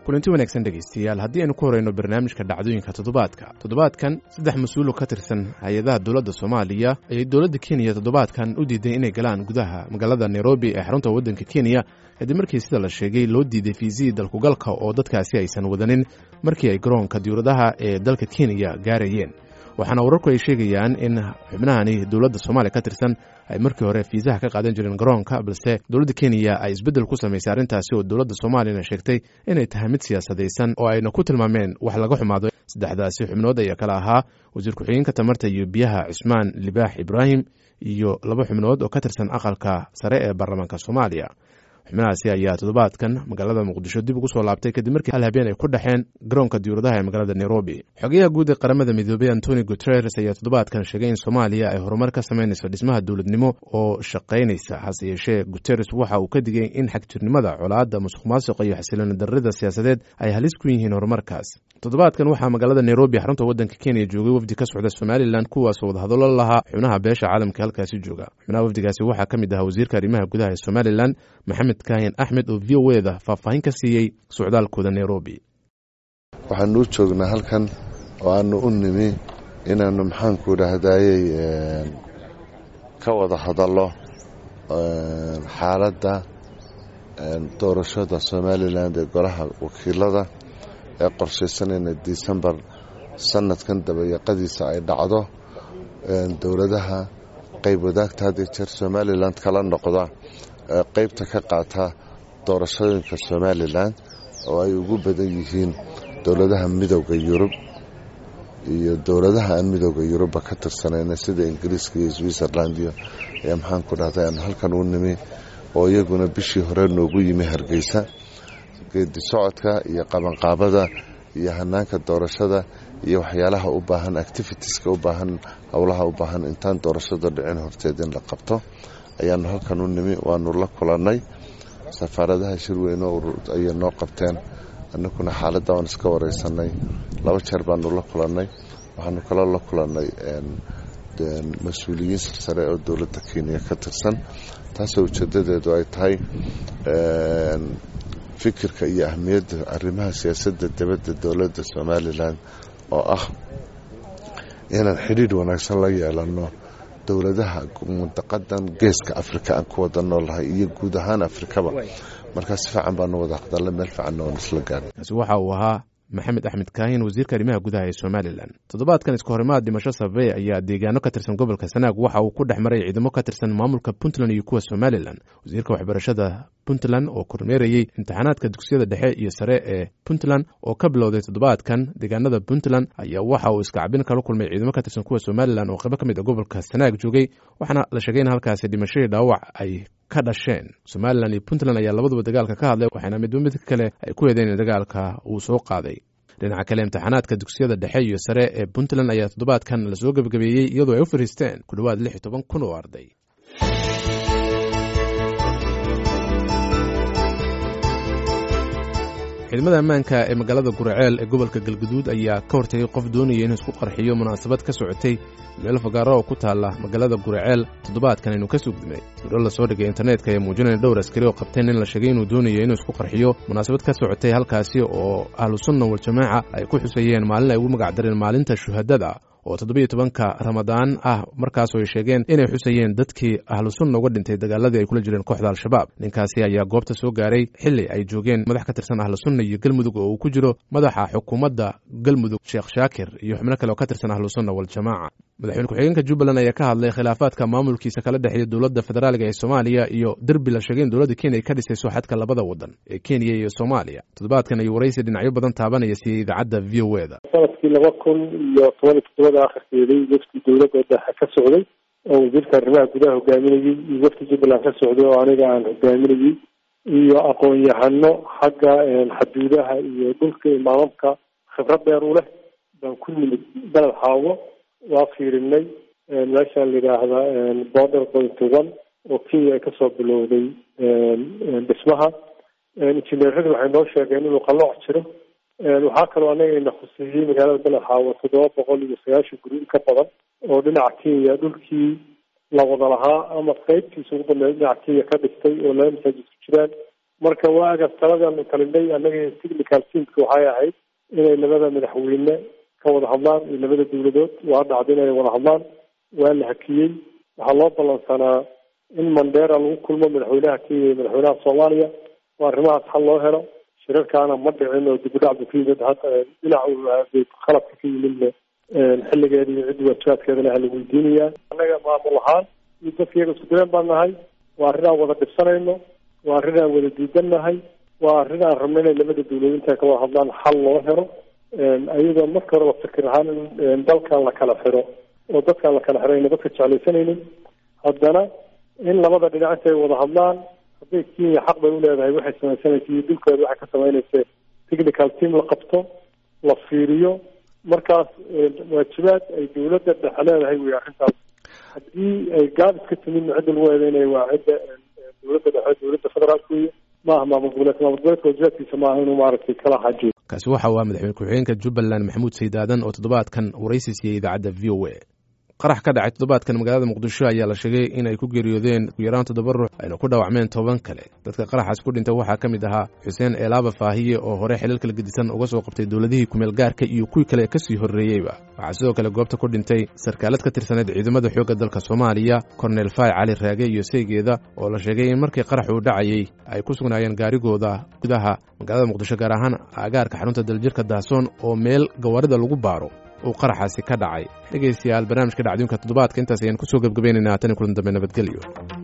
kulanti wanaagsan dhegaystayaal haddii aynu ku horeyno barnaamijka dhacdooyinka toddobaadka toddobaadkan saddex mas-uul oo ka tirsan hay-adaha dowladda soomaaliya ayay dowladda kenya toddobaadkan u diiday inay galaan gudaha magaalada nairobi ee xarunta waddanka kenya kadib markii sida la sheegay loo diiday fiisihii dalkugalka oo dadkaasi aysan wadanin markii ay garoonka diwladaha ee dalka kenya gaarayeen waxaana wararku ay sheegayaan in xubnahani dowladda soomaaliya ka tirsan ay markii hore fiisaha ka qaadan jireen garoonka balse dowladda kenya ay isbeddel ku samaysay arrintaasi oo dowladda soomaaliyana sheegtay inay tahay mid siyaasadaysan oo ayna ku tilmaameen wax laga xumaado saddexdaasi xubnood ayaa kale ahaa wasiir ku-xigeenka tamarta iyo biyaha cismaan libaax ibraahim iyo laba xubnood oo ka tirsan aqalka sare ee baarlamaanka soomaaliya xubnahaasi ayaa toddobaadkan magaalada muqdisho dib ugu soo laabtay kadib markii hal habeen ay ku dhexeen garoonka diwladaha ee magaalada nairobi xogayaha guud ee qaramada midoobey antoni guteres ayaa toddobaadkan sheegay in soomaaliya ay horumar ka samaynayso dhismaha dowladnimo oo shaqaynaysa hase yeeshee guteres waxa uu ka digay in xagjirnimada colaadda musuq maasuqa iyo xasilooni darrida siyaasadeed ay halis ku yihiin horumarkaas toddobaadkan waxaa magaalada nairobi xarunta waddanka kenya joogay wafdi ka socda somalilan kuwaasoo wadahadallo lahaa xubnaha beesha caalamka halkaasi jooga xubnaha wafdigaasi waxaa ka mid ahaa wasiirka arrimaha gudaha ee somalilan maxamed kaahin axmed oo v o e da faahfaahin ka siiyey socdaalkooda nairobi waxaanu u joognaa halkan oo aanu u nimi inaannu maxaanku idhaahdayey ka wada hadallo xaaladda doorashada somalilan ee golaha wakiilada ee qorshaysanayna disembar sanadkan dabayaqadiisa ay dhacdo dowladaha qayb wadaagta had iyo jeer somalilan kala noqda qaybta ka qaata doorashooyinka somalilan oo ay ugu badan yihiin dowladaha midowda yurub iyo dowladaha aan midowda yurubba ka tirsanayna sida ingiriiska iyo switzerland iyo ayaa maxaanku dhahday aanu halkan u nimi oo iyaguna bishii hore noogu yimi hargeysa geedi socodka iyo qabanqaabada iyo hanaanka doorashada iyo waxyaalaha u baahan activitieska u baahan howlaha u baahan intaan doorashada dhicin horteed in la qabto ayaanu halkan u nimi waanu la kulannay safaaradaha shirweyne ayay noo qabteen annaguna xaaladda waan iska wareysanay laba jeer baanu la kulannay waxaanu kaloo la kulannay mas-uuliyiin sarsare oo dowladda kenya ka tirsan taasoo ujeedadeedu ay tahay fikirka iyo ahmiyadda arrimaha siyaasadda dibadda dowladda somalilan oo ah inaan xidhiidh wanaagsan la yeelanno dowladaha mundaqadan geeska afrika aan ku wada noolnahay iyo guud ahaan afrikaba markaa si fiican baanu wada hadalla meel fiicanna waan isla gaarnay kaasi waxa uu ahaa maxamed axmed kaahin wasiirka arrimaha gudaha ee somalilan toddobaadkan iska horimaad dhimasho sabey ayaa deegaano ka tirsan gobolka sanaag waxa uu ku dhex maray ciidamo ka tirsan maamulka puntland iyo kuwa somalilan wasiirka waxbarashada puntland oo kormeerayey imtixaanaadka dugsiyada dhexe iyo sare ee puntland oo ka bilowday toddobaadkan deegaanada puntland ayaa waxa uu iskacabin kala kulmay ciidamo ka tirsan kuwa somalilan oo qaybo ka mid a gobolka sanaag joogay waxaana la sheegay in halkaasi dhimashadii dhaawac ay ka dhasheen somalilan iyo puntland ayaa labaduba dagaalka ka hadlay waxaana midba mid kale ay ku eedeen in dagaalka uu soo qaaday dhinaca kale imtixaanaadka dugsiyada dhexe iyo sare ee puntland ayaa toddobaadkan lasoo gebagabeeyey iyadoo ay u fariisteen ku dhowaad lix iyo toban kun oo arday ciidamada ammaanka ee magaalada guraceel ee gobolka galguduud ayaa ka hortagay qof doonaya inuu isku qarxiyo munaasabad ka socotay meel fagaaro oo ku taalla magaalada guraceel toddobaadkan aynu ka sugdimay siro la soo dhigay internetka ee muujinaya dhowr askari oo qabteen in la sheegay inuu doonayo inuu isku qarxiyo munaasabad ka socotay halkaasi oo ahlu sunna waljamaaca ay ku xusayeen maalin ay ugu magacdareen maalinta shuhadada oo toddobiyo tobanka ramadaan ah markaasoo ay sheegeen inay xusayeen dadkii ahlu sunna uga dhintay dagaaladii ay kula jireen kooxda al-shabaab ninkaasi ayaa goobta soo gaaray xili ay joogeen madax ka tirsan ahlu sunna iyo galmudug oo uu ku jiro madaxa xukuumadda galmudug sheekh shaakir iyo xubno kale oo ka tirsan ahlu sunna waljamaaca madaxweyne ku-xigeenka jubbaland ayaa ka hadlay khilaafaadka maamulkiisa kala dhexeeya dowladda federaaliga ee soomaaliya iyo derbi la sheegay in dowladda kenya ay ka dhisayso xadka labada wadan ee kenya iyo soomaaliya toddobaadkan ayuu waraysi dhinacyo badan taabanaya siiyey idaacadda v o e da sanadkii laba kun iyo toban iyo toddobada akhirkeeday wafdi dowladda dhexe ka socday oo wasiirka arrimaha gudaha hogaaminayey iyo wafdi jubbaland ka socday oo aniga aan hogaaminayey iyo aqoon-yahano xagga xaduudaha iyo dhulka imaamamka khibrad dheer u leh baan ku nimid beled xaawo waa fiirinay meeshaan la yidhaahda border point one oo kenya ay kasoo bilowday dhismaha injineeradu waxay noo sheegeen inuu qalooc jiro waxaa kaloo anaga ina khuseeyey magaalada beled xaawo toddoba boqol iyo sagaashan guri ka badan oo dhinaca kenya dhulkii la wada lahaa ama qeybtiisa ugu dambeeya dhinaca kenya ka dhistay oo laba masaajid ku jiraan marka waagaas taladaanu talinay annaga technical teamka waxay ahayd inay labada madaxweyne ka wada hadlaan iyo labada dowladood waa dhacda inay wada hadlaan waa la hakiyey waxaa loo ballansanaa in mandera lagu kulmo madaxweynaha kenya iyo madaxweynaha soomaaliya oo arrimahaas xal loo helo shirarkaana ma dhicin oo dibudhacdu ka yimid hata dhinaca qalabka ka yimidna xilligeeda iyo ciddi waajibaadkeedana hala weydiinayaa annaga maamul ahaan iyo dadka iyaga isku daleen baan nahay waa arrin aan wada dhibsanayno waa arrin aan wada diidan nahay waa arrin aan rabno inay labada dawladood intay ka wada hadlaan xal loo helo ayadoo marka horeba fikir ahaan in dalkan la kala xiro oo dadkaan la kala xiro ayna dadka jeclaysanaynin haddana in labada dhinac intay wada hadlaan hadday kenya xaq bay uleedahay waxay samaysanaysa iyo dulkeeda waxay ka samaynaysa technical team la qabto la fiiriyo markaas waajibaad ay dawladda dhexe leedahay wey arrintaas haddii ay gaabis ka timidna cidda lagu eedeynaya waa cidda dawladda dhexe dawladda federaalka wey maaha maamul goboleedka maamul goboleedka waajibaadkiisa maaha inuu maaragtay kala xajiyo kaasi waxa uu ah madaxweyne ku-xigeenka jubbaland maxamuud saydaadan oo toddobaadkan waraysi siiyey idaacadda v o a qarax ka dhacay toddobaadkan magaalada muqdisho ayaa la sheegay inay ku geeriyoodeen ugu yaraan toddoba ruux ayna ku dhaawacmeen toban kale dadka qaraxaas ku dhintay waxaa ka mid ahaa xuseen eelaaba faahiye oo hore xilal kala gedisan uga soo qabtay dowladihii kumeel gaarka iyo kuwii kale kasii horreeyeyba waxaa sidoo kale goobta ku dhintay sarkaalad ka tirsaneed ciidamada xoogga dalka soomaaliya kornel fay cali raage iyo seygeeda oo la sheegay in markii qarax uu dhacayey ay ku sugnaayeen gaarigooda gudaha magaalada muqdisho gaar ahaan aagaarka xarunta daljirka dahsoon oo meel gawaarida lagu baaro uu qaraxaasi ka dhacay dhegaystayaal barnaamijka dhacdooyinka toddobaadka intaas ayaan kusoo gebgabaynaynaa tan kulan dambe nabadgelyo